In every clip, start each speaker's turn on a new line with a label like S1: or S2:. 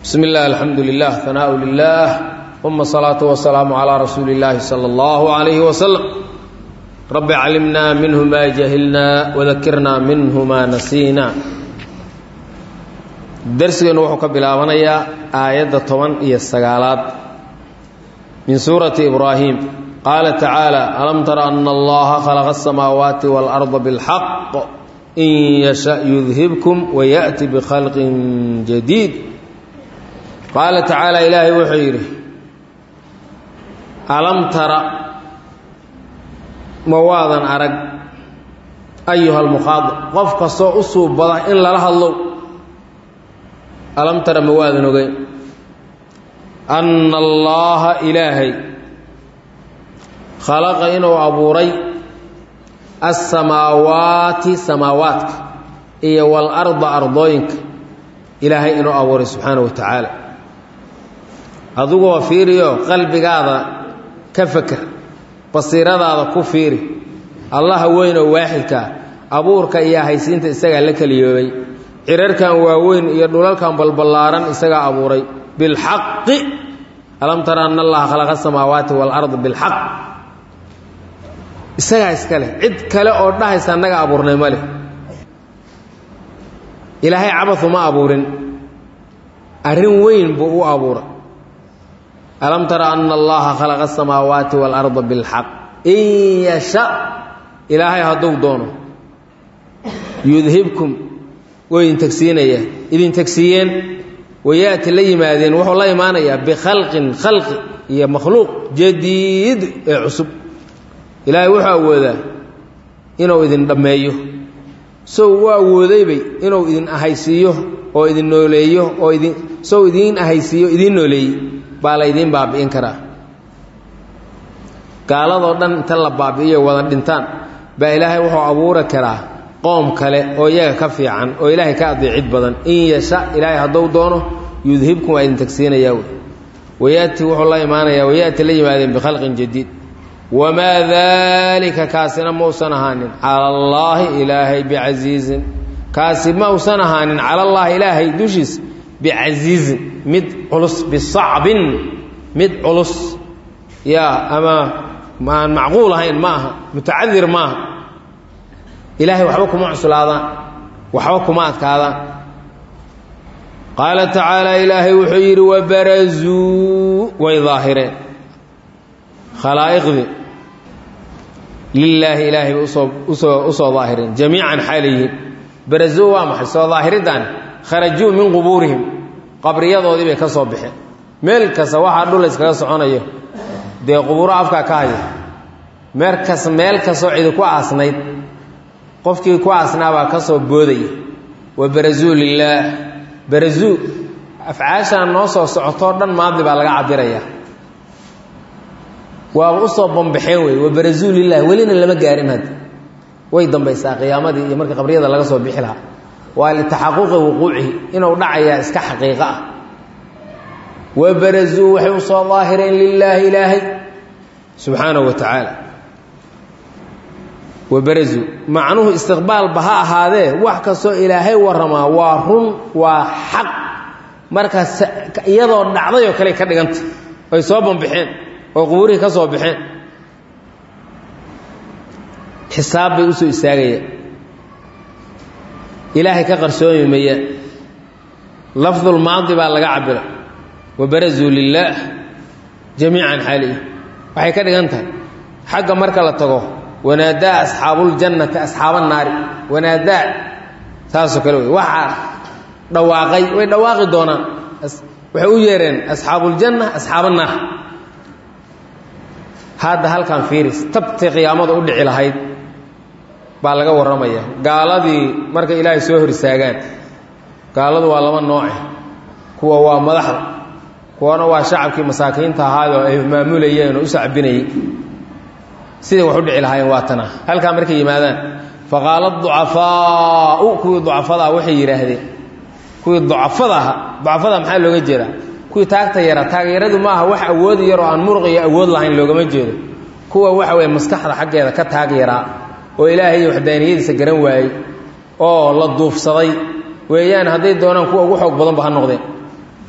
S1: bsmi اllah alxamdu lilah hanaaء lilah uma salaatu wasalaamu calaa rasuuli اllaahi salى اllahu عalayhi waslm rabbi calimna minhu ma jahilna wadakirna minhu ma nasiina darsigeennu wuxuu ka bilaabanayaa aayadda toban iyo sagaalaad min suurati ibraahim qaala tacaala alam tara ana allaha khalaqa asamaawaati waalarda bilxaq in yasha yudhibkum wayaأti bikhalqin jadiid qaala tacaala ilaahay wuxuu yidhi alam tara ma waadan arag ayuha almukhaadab qof kastoo u suubada in lala hadlow alam tara ma waadan ogeyn anna allaaha ilaahay khalaqa inuu abuuray assamaawaati samaawaadka iyo walarda ardooyinka ilaahay inuu abuuray subxaanahu wa tacaala adigoo fiiriyo qalbigaada ka feker basiiradaada ku fiiri allaha weynoo waaxidkaa abuurka iyo haysiinta isagaa la keliyoobay cirarkan waaweyn iyo dhulalkan balballaaran isagaa abuuray bilxaqi alam tara anna allaha khalaqa asamaawaati waalarda bilxaq isagaa iska leh cid kale oo dhahaysa annaga abuurnay ma leh ilaahay cabadu ma abuurin arrin weyn buu u abuuray alam tara ana allaha khalaqa asamaawaati waalarda bilxaq in yasha ilaahay hadduu doono yudhibkum way idin tagsiinaya idin tagsiiyeen wayaati la yimaadeen wuxuu la imaanayaa bikhalqin khalqi iyo makhluuq jadiid ee cusub ilaahay wuxuu awoodaa inuu idin dhammeeyo sow u awoodaybay inuu idin ahaysiiyo oo idin nooleeyo oo idin sow idiin ahaysiiyo idiin nooleeyey baa la ydiin baabi'in karaa gaaladoo dhan inta la baabi'iyo wada dhintaan baa ilaahay wuxuu abuuri karaa qoom kale oo iyaga ka fiican oo ilaahay ka adeecid badan in yasha ilaahay hadduu doono yudhibkum waa idin tagsiinayaa wey wayaati wuxuu la imaanayaa wayaati la yimaadeen bikhalqin jadiid wamaa daalika kaasina mausan ahaanin cala allaahi ilaahay bicasiizin kaasi ma usan ahaanin cala allaahi ilaahay dushiisa bicasiizin mid culus bisacbin mid culus yaa ama aan macquul ahayn ma aha mutacadir ma aha ilaahay waxba kuma cuslaadaan waxba kuma adkaadaan qaala tacaala ilaahay wuxuu yidhi wabarazuu way daahireen khalaa'iqdii lilaahi ilaahay bay usoo usoo usoo daahireen jamiican xaalayihiin barazuu waa maxay soo daahiriddaani kharajuu min qubuurihim qabriyadoodii bay ka soo baxeen meel kasta waxaa dhul iskaga soconayo dee qubuuro afkaa ka haya meerkas meel kastoo cidi ku aasnayd qofkii ku aasnaabaa ka soo boodaya wa barazuu lilaah barazuu afcaashaan noo soo socotoo dhan maadi baa laga cabiraya waaba usoo bambaxeen wey wa barazuu lilah welina lama gaarin hadda way dambaysaa qiyaamadii iyo markii qabriyada laga soo bixi lahaa waa litaxaquqi wuquucihi inuu dhacayaa iska xaqiiqo ah wa barazuu waxay usoo daahireen lilaahi ilaahay subxaanahu wa tacaala wa barazuu macnuhu istiqbaalba ha ahaadee wax kastoo ilaahay warramaa waa run waa xaq markaas iyadoo dhacday oo kale ka dhiganta ay soo bambaxeen oo qubuurihii ka soo baxeen xisaab bay usoo istaagayaan ilaahay ka qarsoomi mayaan lafdulmaadi baa laga cabira wabarazuu lilaah jamiican xaalihi waxay ka dhigan tahay xagga marka la tago wanaadaa asxaabuuljannati asxaaba naari wanaadaa saasoo kale wey waxaa dhawaaqay way dhawaaqi doonaan waxay u yeereen asxaabuuljanna asxaaba naar hadda halkan fiiris tabtii qiyaamada u dhici lahayd baa laga warramaya gaaladii markay ilaahay soo hor istaagaan gaaladu waa laba nooce kuwa waa madaxda kuwana waa shacabkii masaakiinta ahaayoo ay maamulayeen oo u sacbinayey siday wax u dhici lahaayeen waa tana halkaa markay yimaadaan faqaala ducafaau kuwii ducafadaa waxay yidhaahdeen kuwii ducafada aha ducafada maxaa looga jeedaa kuwii taagta yara taageeradu ma aha wax awood yar oo aan muruq iyo awood lahayn loogama jeedo kuwa waxa weye maskaxda xaggeeda ka taag yaraa oo ilaahay iyo waxdaaniyadiisa garan waayey oo la duufsaday weeyaan hadday doonaan kuwa ugu xoog badanba ha noqdeen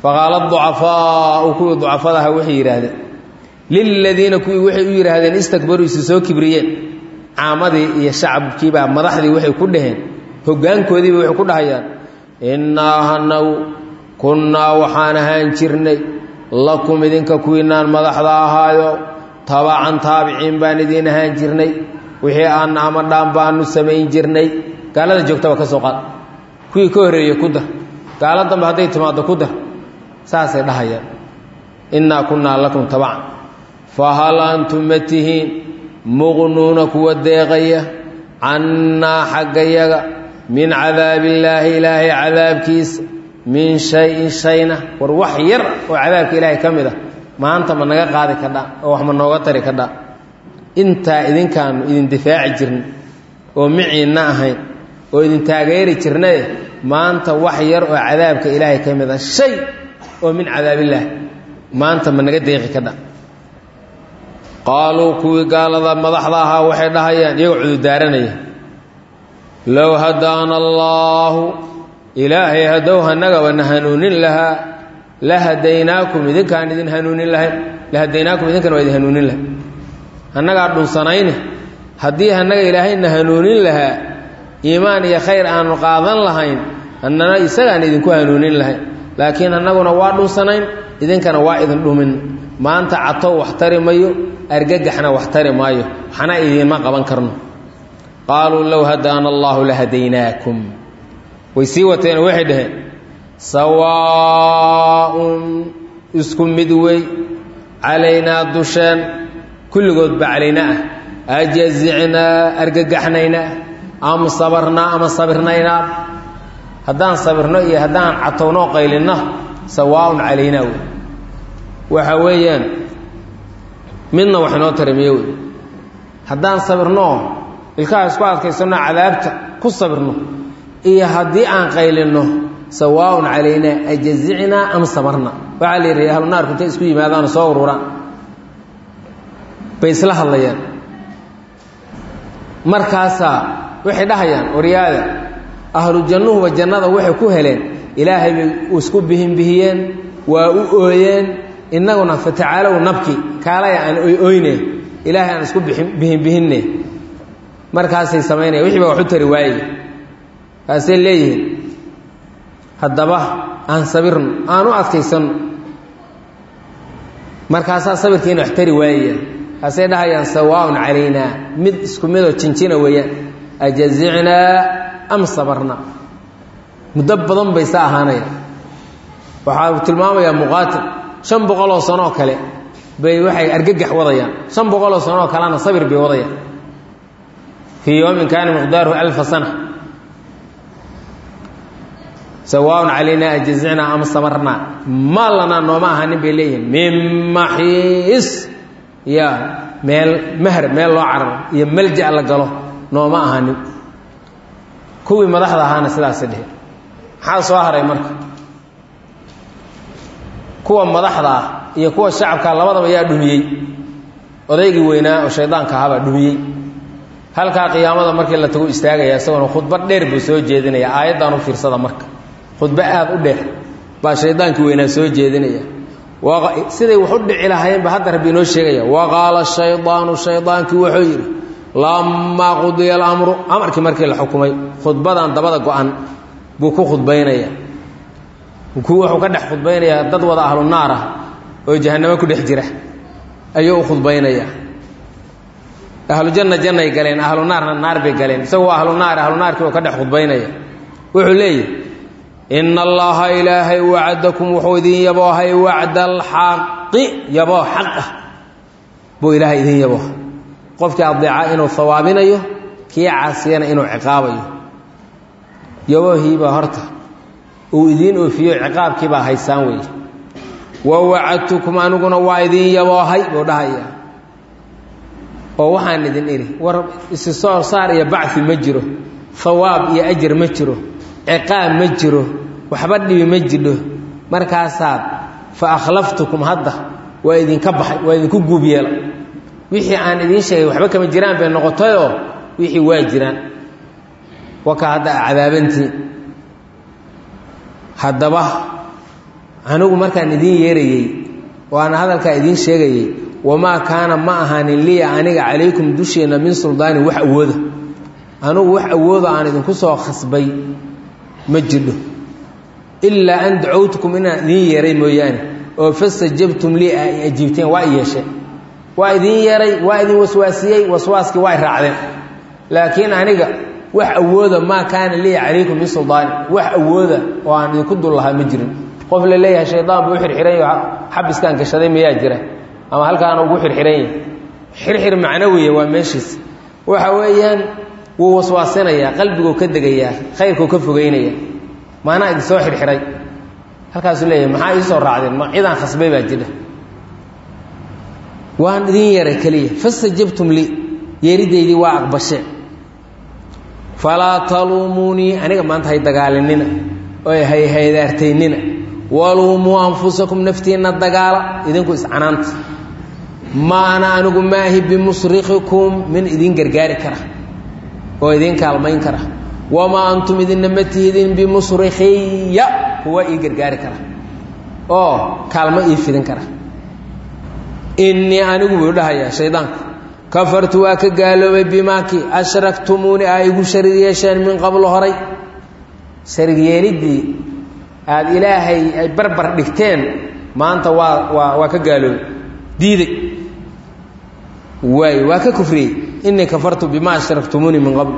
S1: faqaala ducafaau kuwii ducafadaha waxay yidhaahdeen liladiina kuwii waxay u yidhaahdeen istakbaruu isu soo kibriyeen caamadii iyo shacabkiibaa madaxdii waxay ku dhaheen hoggaankoodiiba waxay ku dhahayaan innaa hanagu kunnaa waxaan ahaan jirnay lakum idinka kuwiinaan madaxda ahaayo tabacan taabiciin baan idiin ahaan jirnay wixii aanna ama dhaan baanu samayn jirnay gaalada joogtaba ka soo qaad kuwii ka horreeyey ku dar gaalo dambe hadday timaaddo ku dar saasay dhahayaan innaa kunnaa lakum tabacan fa hal antum ma tihiin muqnuuna kuwa deeqaya cannaa xaggayaga min cadaabillaahi ilaahay cadaabkiisa min shayin shayna war wax yar oo cadaabka ilaahay ka mid ah maanta ma naga qaadi kadhaa oo wax ma nooga tari kadhaa intaa idinkaanu idin difaaci jirnay oo miciinna ahayn oo idin taageeri jirnaye maanta wax yar oo cadaabka ilaahay ka mid ah shay oo min cadaabillaahi maanta ma naga deeqi kadha qaaluu kuwii gaalada madaxda ahaa waxay dhahayaan iyagoo cudurdaaranaya low hadaana allaahu ilaahay haddow hanagaba na hanuunin lahaa la hadaynaakum idinkaan idin hanuunin lahayn la hadaynaakum idinkana waa idin hanuunin lahay hannagaa dhunsanayne haddii hannaga ilaahayna hanuunin lahaa iimaan iyo khayr aanu qaadan lahayn hannana isagaan idinku hanuunin lahayn laakiin annaguna waa dhunsanayn idinkana waa idin dhumin maanta catow wax tari mayo argagaxna wax tari maayo waxna idiinma qaban karno qaaluu low hadaana allaahu la hadaynaakum way sii wateen waxay dhaheen sawaaun isku mid wey calaynaa dusheen kulligoodba calaynaa ah ajazicnaa argagaxnaynaa am sabarnaa ama sabirnaynaa haddaan sabirno iyo haddaan catownoo qaylinno sawaaun calaynaa wey waxa weeyaan midna wax inoo tarimiye wey haddaan sabirnoo ilkaha isku adkaysanno cadaabta ku sabirno iyo haddii aan qaylinno sawaaun calaynaa ajazicnaa am sabarna waxaa la yidhi ahlu naarku intay isku yimaadaano soo ururaan bay isla hadlayaan markaasaa waxay dhahayaan waryaada ahlu jannuhuba jannada waxay ku heleen ilaahay bay isku bihinbihiyeen waa u ooyeen innaguna fatacaalow nabki kaalaya aan oy oyne ilaahay aan isku bihinbihinne markaasay samaynaya wixii baa wax u tari waaye kaasay leeyihiin haddaba aan sabirno aan u adkaysanno markaasaa sabirkiina wax tari waayaya kaasay dhahayaan sawaaun calaynaa mid isku midoo jinjina weeyaan ajazicnaa am sabarna muddo badan bay sa ahaanaya waxaa uu tilmaamayaa muqaatil shan boqoloo sanoo kale bay waxay argagax wadayaan shan boqoloo sanoo kalena sabir bay wadayaan fii yowmin kaana miqdaaruhu alfa sana sawaaun calaynaa ajazicnaa ama sabarnaa maa lanaa nooma ahanin bay leeyihiin min maxiis ya meel mahr meel loo cararo iyo malja la galo nooma ahanin kuwii madaxda ahaana sidaasi dhehe maxaa soo haray marka kuwa madaxda ah iyo kuwa shacabka labadaba yaa dhumiyey odaygii weynaa oo shaydaanka ahaabaa dhumiyey halkaa qiyaamada markii la tagu istaagaya isagoona khudbad dheer buu soo jeedinaya aayaddan u fiirsada marka khudbo aada u dheer baa shaydaankii weynaa soo jeedinaya siday wax u dhici lahayenba hadda rabbi inoo sheegaya wa qaala shaydaanu shaydaankii wuxuu yidhi lamaa qudiya alamru amarkii markii la xukumay khudbadan dabada go-an buu ku khudbaynaya wuxuu ka dhex khudbaynayaa dad wada ahlu naar ah oo jahannamo ku dhex jira ayuu u khudbaynayaa ahlu janna jannay galeen ahlu naarna naar bay galeen isagoo ahlu naar ahlu naarkii oo ka dhex khudbaynaya wuxuu leeyahy ina allaha ilaahay wacdakum wuxuu idin yaboohay wacda alxaqi yaboo xaq ah buu ilaahay idin yabooha qofkii adeeca inuu hawaabinayo kii caasiyana inuu ciqaabayo yaboohiibaa horta uu idiin oofiyo ciqaabkiibaa haysaan weeye wa wacadtukum aniguna waa idin yaboohay buu dhahaya oo waxaan idin idhi war isi soo saar iyo bacfi ma jiro hawaab iyo ajar ma jiro ciqaab ma jiro waxba dhibi ma jidho markaasaad fa akhlaftukum hadda waa idinka baxay waa idinku guub yeela wixii aan idiin sheegay waxba kama jiraan bay noqotayoo wixii waa jiraan waka hadda a cadaabantiin haddaba anigu markaan idiin yeerayey waana hadalkaa idiin sheegayey wamaa kaana ma ahaanin liya aniga calaykum dusheenna min suldaanin wax awooda anugu wax awoodo aan idinku soo khasbay ma jidho ilaa an dacowtukum inaan idiin yeeray mooyaane oo fastajabtum lii ay ajiibteen waa i yeesheen waa idiin yeeray waa idin waswaasiyey waswaaskii waa y raacdeen laakiin aniga wax awooda maa kaana liya calaykum min suldaani wax awooda oo aan idinku dul lahaa ma jirin qof la leeyahay shaydaan buu u xirxiran yaho xabiskaan gashaday mayaa jira ama halkaana ugu xirxiran yahay xirxir macnawiya waa meeshiis waxa weeyaan wuu waswaasinayaa qalbiguu ka degayaa khayrkuu ka fogeynaya maanaa idin soo xirxiray halkaasuu leeyahay maxaa ii soo raacdeen ma cidaan khasbay baa jira waan idin yeeray keliya fastajabtum lii yeeridaydii waa aqbasheen falaa taluumuunii aniga maanta hay dagaalinina oy hay haydaartaynina waluumuu anfusakum naftiinna dagaala idinku iscanaanta ma ana anigu maahi bimusrikikum min idin gargaari kara oo idin kaalmayn kara wamaa antum idinna ma tihidin bimusrikiya kuwa ii gargaari kara oo kaalmo ii fidin kara innii anigu buu dhahayaa shaydaanku kafartu waa ka gaaloobay bimaaki ashraktumuuni aa igu sharig yeesheen min qablo horay sharig yeeliddii aada ilaahay ay barbar dhigteen maanta waa waa waa ka gaaloobay diiday waay waa ka kufriyey innii kafartu bima ashraktumuuni min qabl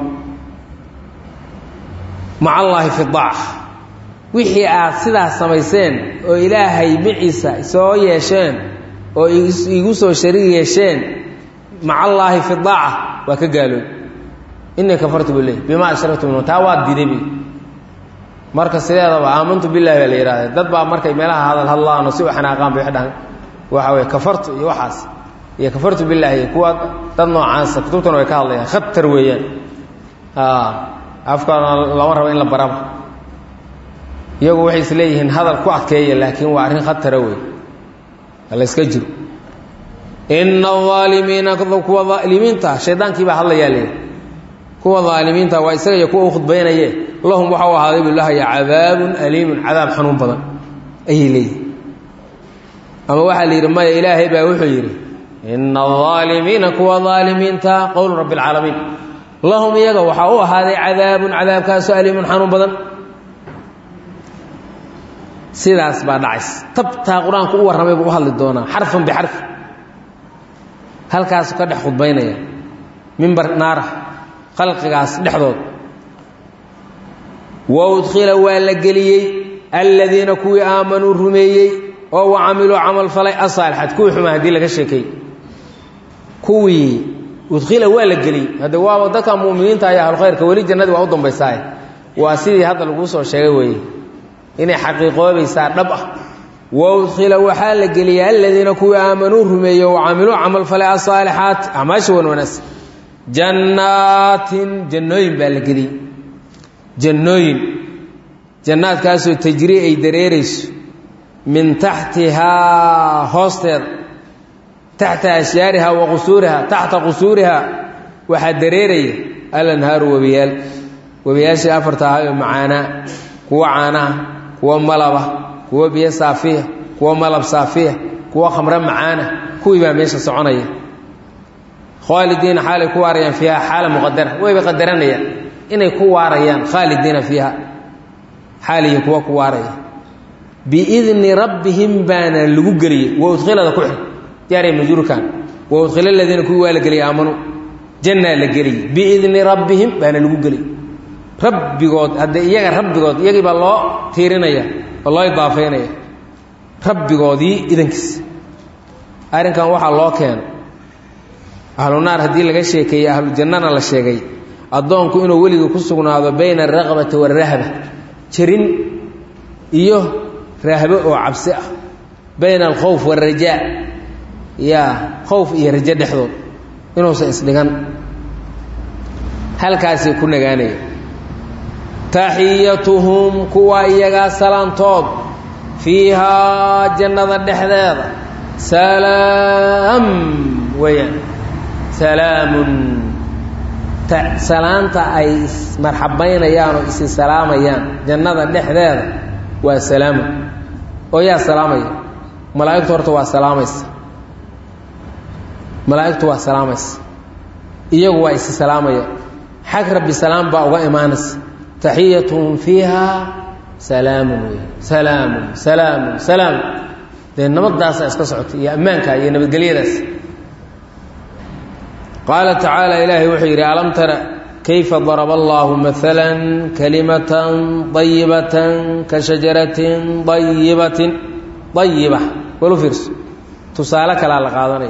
S1: maca allaahi fi daaca wixii aad sidaas samayseen oo ilaahay miciisa soo yeesheen oo igu soo sharig yeesheen maca allaahi fi daaca waa ka gaaloob innii kafartu buu leey bimaa ashraktum taa waad diiday bi marka sideedaba aamantu billahi baa la yidhahda dad baa markay meelaha hadal hadlaano si u xanaaqaan bay dhahan waxa weye kafartu iyo waxaas iyo kafartu billaahi kuwa dad noocaasa kutubtana way ka hadlayaan khatar weeyaan afkaana lama rabo in la baraba iyagu waxay is leeyihiin hadal ku adkeeya laakiin waa arrin khatara wey layska jiro ina aalimiina kuwa aalimiinta shaydaankii baa hadlayaa leey kuwa aalimiinta waa isaga iyo kuwa u khudbaynaye lahum waxau ahaaday buu lahaya cadaabun aliimun cadaab xanuun badan ayay leeyihin ama waxaa la yidhi maya ilaahay baa wuxuu yidhi ina aalimiina kuwa aalimiinta qowlu rabbi اlcaalamiin lahum iyaga waxaa u ahaaday cadaabun cadaabkaasoo aliimun xanuun badan sidaas baa dhacays tabtaa qur-aanku u warramay buu u hadli doonaa xarfan bixarfi halkaasu ka dhex khudbaynaya mimbar naara khalqigaas dhexdood wa udkhila waa la geliyey aladiina kuwii aamanuu rumeeyey oo wa camiluu camal falay asaalixaat kuwii xuma haddii laga sheekay kuwii udkhila waa la geliyey hadde waaba dadka mu'miniinta ayaa ahlukhayrka weli jannadii waa u dambaysaaye waa sidii hadda laguu soo sheegay weeye inay xaqiiqoobaysaa dhab ah wa udkhila waxaa la geliyey aladiina kuwii aamanuu rumeeyey wa camiluu camal falay asaalixaat acmaasha wan wanaagsan jannaatin jannooyin baa la geliyey jannooyin jannaadkaasoo tajrii ay dareerayso min taxtihaa hoosteeda taxta ashyaariha wa qusuuriha taxta qusuuriha waxaa dareeraya alanhaaru webiyaal webiyaashii afarta ahayo macaanaa kuwa caanaha kuwa malaba kuwa biyo saafiya kuwa malab saafiya kuwa khamre macaana kuwii baa meesha soconaya khaalidiina xaalay ku waarayaan fiiha xaala muqadara wayba qadaranayaan inay ku waarayaan khaalidiina fiiha xaaliyi kuwa ku waaraya biidni rabbihim baana lagu geliyey wa udkhilada ku xig jaariya majruurkan wa udkhila aladiina kuwii waa la geliyey aamanuu jannaa la geliyey biidni rabbihim baana lagu geliyey rabbigood haddee iyaga rabbigood iyagii baa loo tiirinaya oo loo idaafaynaya rabbigoodii idankiisa arrinkan waxaa loo keena ahlu naar haddii laga sheekeeyey ahlu jannana la sheegay addoonku inuu weliga ku sugnaado bayna alraqbati waalrahba jirin iyo rahbo oo cabsi ah bayna alkhowf waalrajaa yaa khowf iyo rajo dhexdood inuusan isdhigan halkaasay ku nagaanaya taxiyatuhum kuwa iyagaa salaantood fiihaa jannada dhexdeeda salaam weeyaan salaamun salaanta ay ismarxabaynayaan oo isi salaamayaan jannada dhexdeeda waa salaamu oo yaa salaamaya malaa'igtu horta waa salaamaysa malaa'igtu waa salaamaysa iyagu waa isi salaamaya xag rabbi salaam baa uga imaanaysa taxiyatuhum fiiha salaamun wey salaamun salaamun salaamun dee nabaddaasa iska socota iyo ammaanka iyo nabadgelyadaas qaala tacaala ilaahay wuxuu yidhi alam tara kayfa daraba allahu maala kalimatan ayibatan ka shajaratin ayibatin ayiba walu fiirso tusaale kalaa la qaadanaya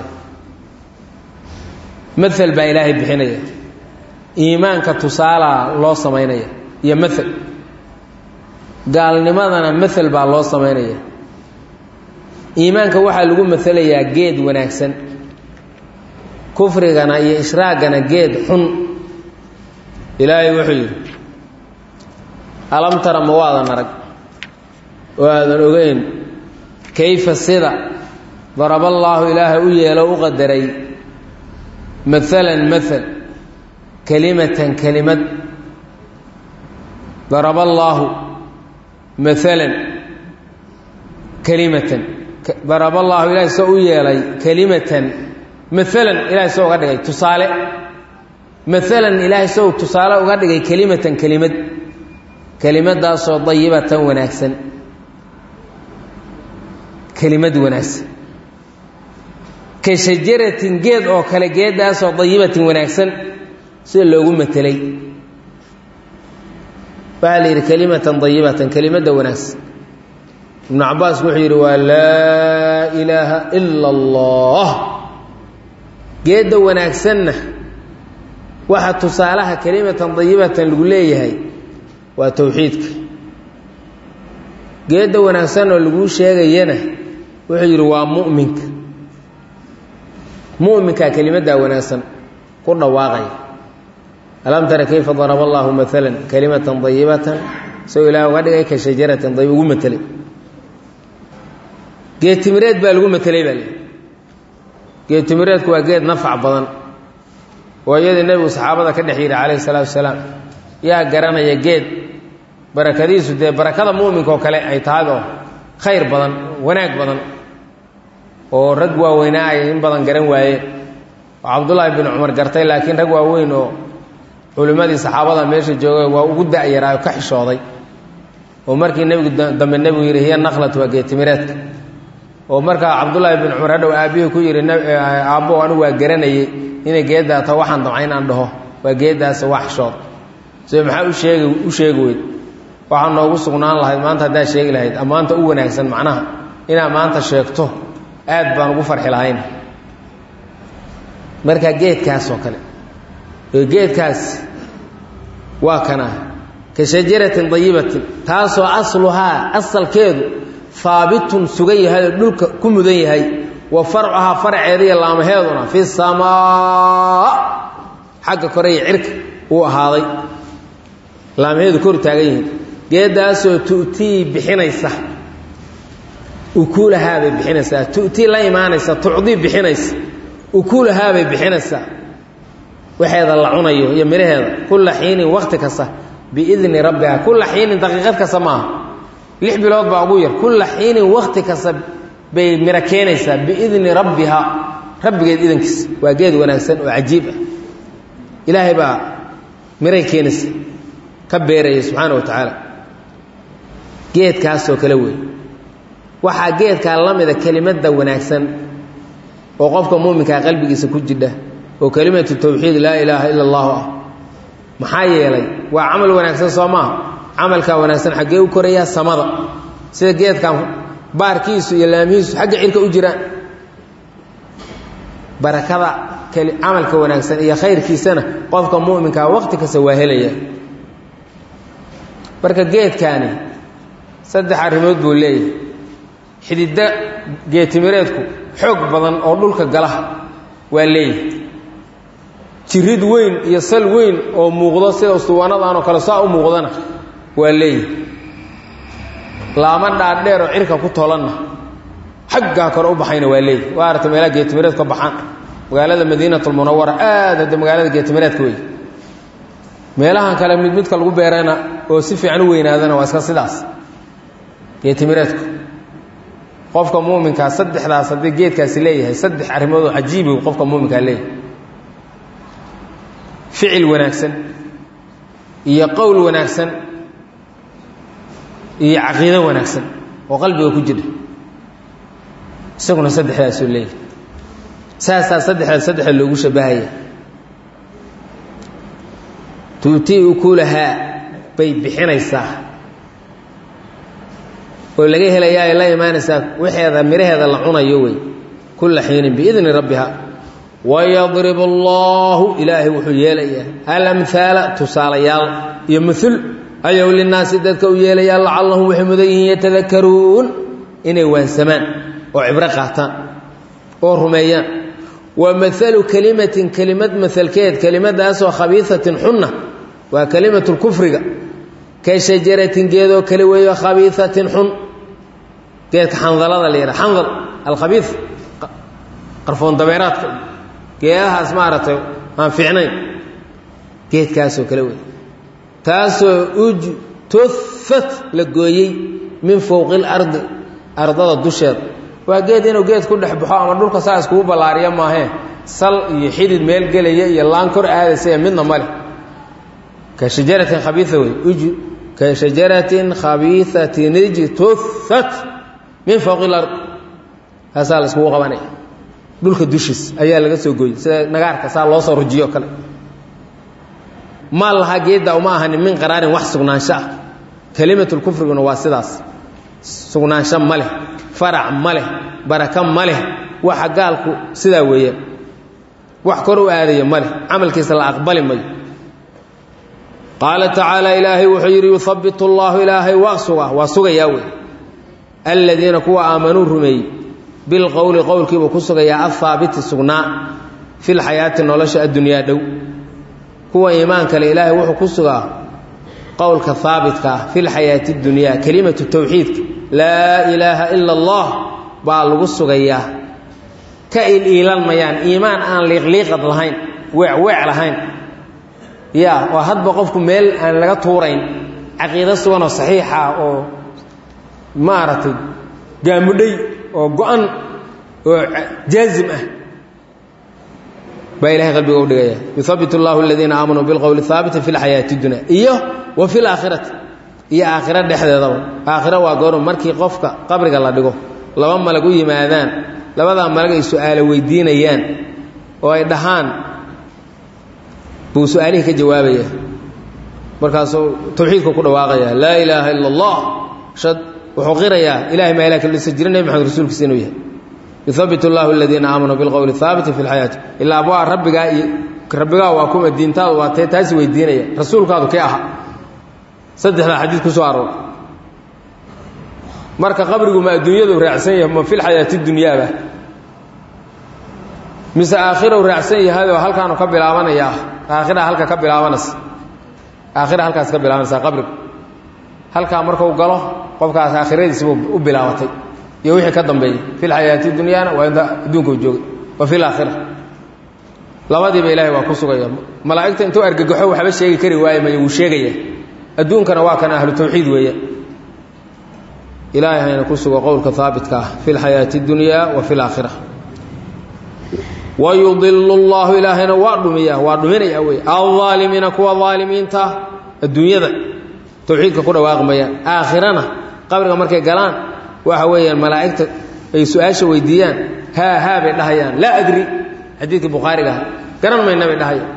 S1: mael baa ilaahay bixinaya iimaanka tusaalaa loo samaynaya iyo mael gaalnimadana mael baa loo samaynaya iimaanka waxaa lagu maelayaa geed wanaagsan kufrigana iyo ishraaggana geed xun ilaahay wuxuu yidhi alam tara ma waadan arag oo aadan ogeyn kayfa sida daraballaahu ilaahay u yeelo u qadaray maalan maal kelimatan kelimad daraba allaahu maalan kelimatan daraba allaahu ilahay soo u yeelay kelimatan maalan ilahay soo uga dhigay tusaale maalan ilaahay soo tusaale uga dhigay kelimatan kelimad kelimadaasoo dayibatan wanaagsan kelimad wanaagsan ka shajaratin geed oo kale geeddaasoo dayibatin wanaagsan sida loogu matelay waxaa la yidhi kelimatan dayibatan kelimadda wanaagsan ibnu cabaas wuxuu yidhi waa laa ilaaha ila allah geedda wanaagsanna waxa tusaalaha kelimatan dayibatan lagu leeyahay waa towxiidka geedda wanaagsan oo laguu sheegayana wuxuu yidhi waa mu'minka mu'minkaa kelimaddaa wanaagsan ku dhawaaqaya alam tara kayfa daraba allaahu maalan kalimatan dayibatan isagoo ilaah uga dhigay ka shajaratin dayib ugu matelay geed timireed baa lagu matelay baa lii geed timireedku waa geed nafac badan oo iyadii nebigu saxaabada ka dhex yidhi calayhi salaatu wasalaam yaa garanaya geed barakadiisu dee barakada mu'minka oo kale ay tahay oo khayr badan wanaag badan oo rag waaweynaa ay in badan garan waayeen oo cabdullaahi bin cumar gartay laakiin rag waaweyn oo culimmadii saxaabada meesha joogay waa ugu da'yaraayo ka xishooday oo markii nebigu dambe nebigu yidhi hiya naklat waa geedtimireedka oo markaa cabdullaahi bin cumar hadhow aabbihii ku yidhi aabbo anigu waa garanayey inay geeddaa ta waxaan damca inaan dhaho waa geeddaas waa xishood se maxaa u sheegi u sheegi weyd waxaa noogu sugnaan lahayd maanta haddaad sheegi lahayd ammaanta u wanaagsan macnaha inaad maanta sheegto aad baan ugu farxi lahayn marka geedkaas oo kale geedkaas waa kana ka shajaratin dayibatin taasoo asluhaa asalkeedu haabitun sugan yahay oo dhulka ku mudan yahay wa farcuhaa farceeda iyo laamaheeduna fi samaa xagga kore iyo cirka uu ahaaday laamaheedu kor taagan yihiin geeddaasoo tu'tii bixinaysa ukuulahaabay bixinaysaa tu'tii la imaanaysa tucdii bixinaysa ukuulahaabay bixinaysaa waxeeda la cunayo iyo midhaheeda kulla xiinin wakti kasta biidni rabbiha kulla xiinin daqiiqad kasta maaha lix bilood baa ugu yar kulla xiinin wakti kasta bay miro keenaysaa biidni rabbiha rabbigeed idankiisa waa geed wanaagsan oo cajiib ah ilaahay baa miray keenaysa ka beeraya subxaana wa tacaala geedkaasoo kale wey waxaa geedkaa la mida kelimadda wanaagsan oo qofka muuminkaa qalbigiisa ku jidha oo kelimatu tawxiid laa ilaaha ila allahu ah maxaa yeelay waa camal wanaagsan soo maaha camalkaa wanaagsan xaggee u korayaa samada sida geedkan baarkiisu iyo laamihiisu xagga cirka u jiraan barakada camalka wanaagsan iyo khayrkiisana qofka mu'minkaa waqti kasta waa helaya marka geedkaani saddex arrimood buu leeyahay xididda geetimireedku xoog badan oo dhulka gala waa leeyahay jirid weyn iyo sal weyn oo muuqdo sida ustuwaanadan oo kale saa u muuqdana waa leeyahay laama dhaadheer oo cirka ku tolanna xaggaa kore u baxayna waa leeyahay waa aragta meelaha geetimireedku ka baxaan magaalada madiinatulmunawara aad hadda magaalada geetimireedka wey meelahan kale mid midka lagu beerana oo si fiican u weynaadana waa iska sidaas geetimireedku qofka muuminkaa saddexdaas haddii geedkaasi leeyahay saddex arrimoodoo cajiibi qofka muuminkaa leeyahay ficil wanaagsan iyo qowl wanaagsan iyo caqiido wanaagsan oo qalbiga ku jira isaguna saddexdaasuu leeyahay saasaa saddexdaas saddexda loogu shabahaya tuutii ukulahaa bay bixinaysaa oo laga helayaa ay la imaanaysaa waxeeda midhaheeda la cunayo wey kulla xiinin biidni rabbiha wayadrib allaahu ilaahay wuxuu yeelayaa alamhaala tusaalayaal iyo muul ayou linaasi dadka u yeelayaa lacallahum waxay mudan yihiin yatadakaruun inay waansamaan oo cibro qaataan oo rumeeyaan wa maalu kelimatin kelimad maalkeed kelimadaasoo khabiisatin xunna waa kelimatu lkufriga ka shajaratin geedoo kale weeyo khabiisatin xun geedka xandalada la yidhaha xandal alkhabii qarfoon dabeeraadka geedahaas maaragtay aan fiicnayn geedkaasoo kale wey taasoo ujtufat la gooyey min fowqi ilardi ardada dusheeda waa geed inuu geed ku dhex baxo ama dhulka saa iskugu ballaariya maahee sal iyo xidid meel gelaya iyo laan kor aadaysa ee midna male ka shajaratin khabiia wey ka shajaratin khabiiatin ijtufat min fowqi ilard kaasaa la iskugu qabanaya dhulka dushiis ayaa laga soo gooyey sida nagaarka saa loo soo rujiyo kale ma laha geedda uma ahanin min qaraarin wax sugnaansho ah kelimatulkufriguna waa sidaas sugnaansho ma leh farac ma leh baraka ma leh waxa gaalku sidaa weeyaan wax kor u aadaya ma leh camalkiisa la aqbali mayo qaala tacaala ilaahay wuxuu yidhi yuhabbit allaahu ilaahay waa suga waa sugayaa wey aladiina kuwa aamanuu rumeeyey bilqowli qowlkiibuu ku sugayaa ahaabiti sugnaa fi lxayaati nolosha addunyaa dhow kuwa iimaan kale ilaahay wuxuu ku sugaa qowlka haabitka ah fi lxayaati اdunyaa kelimatu towxiidka laa ilaaha ila allah baa lagu sugayaa ka iliilan mayaan iimaan aan liiqliiqad lahayn weecweec lahayn ya oo hadba qofku meel aan laga tuurayn caqiido suganoo saxiixa oo maaragtay gaamudhay oo go-an oo jaazim ah baa ilahay qalbiga u dhigaya yuhabbit اllahu aladiina aamanuu bilqowli haabiti fi lxayaati اdunya iyo wa fi laakhirati iyo aakhiro dhexdeedaba aakhiro waa goorm markii qofka qabriga la dhigo laba malag u yimaadaan labadaa malag ay su-aalo weydiinayaan oo ay dhahaan buu su-aalihii ka jawaabaya markaasuu tawxiidka ku dhawaaqaya laa ilaaha ila اllah wuxuu qirayaa ilahay maa ilah kalisa jira nebi maxamed rasuulkiisa inuu yahay yuhabbit اllahu aladiina aamanuu bilqowli haabiti fi lxayaati ilaa waa rabbigaa iyo rabbigaa waa kuma diintaadu waa tee taasi weydiinaya rasuulkaadu kee aha saddexdaa xadiid ku soo aroor marka qabrigu ma adduunyadu raacsan yahay ma filxayaati dunyaaba mise aakhirau raacsan yahayoo halkaanu ka bilaabanayaa aakhira halka ka bilaabanaysa aakhira halkaas ka bilaabanaysaa qabrigu halkaa markuu galo qofkaas aakhiradiisibuu u bilaabatay iyo wixii ka dambeeyey fi lxayaati dunyaana waa inta adduunka jooga wa fi laakhira labadiiba ilaahay waa ku sugaya malaa'igta intuu argagaxo waxba sheegi kari waaye may wuu sheegaya adduunkana waa kan ahlu tawxiid weeya ilaahay hayna ku sugo qowlka haabitka ah fi lxayaati اdunyaa wa fi laakhira wayudilu اllahu ilaahayna waa dhumiya waa dhuminaya wey alظaalimiina kuwa aalimiinta adduunyada tawxiidka ku dhawaaqi mayaan aakhirana qabriga markay galaan waxa weeyaan malaa'igta ay su-aasha weydiiyaan haa haa bay dhahayaan laa adri xadiidkii bukhaariga ah garan mayna bay dhahayaan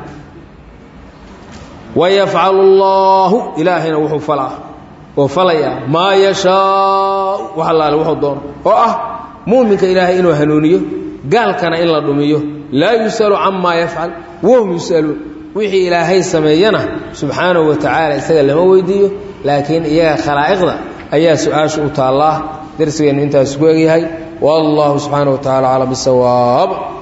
S1: wayafcalu اllahu ilaahayna wuxuu falaa oo falayaa maa yashaau wax allaale wuxuu doono oo ah muuminka ilaahay inuu hanuuniyo gaalkana in la dhumiyo laa yus'alu camaa yafcal wahum yus'aluun wixii ilaahay sameeyana subxaanahu wa tacaala isaga lama weydiiyo laakiin iyaga khalaa'iqda ayaa su-aasha u taallaa darsigeennu intaas ku egyahay wallahu subxaanaه wa tacala aclam bisawaab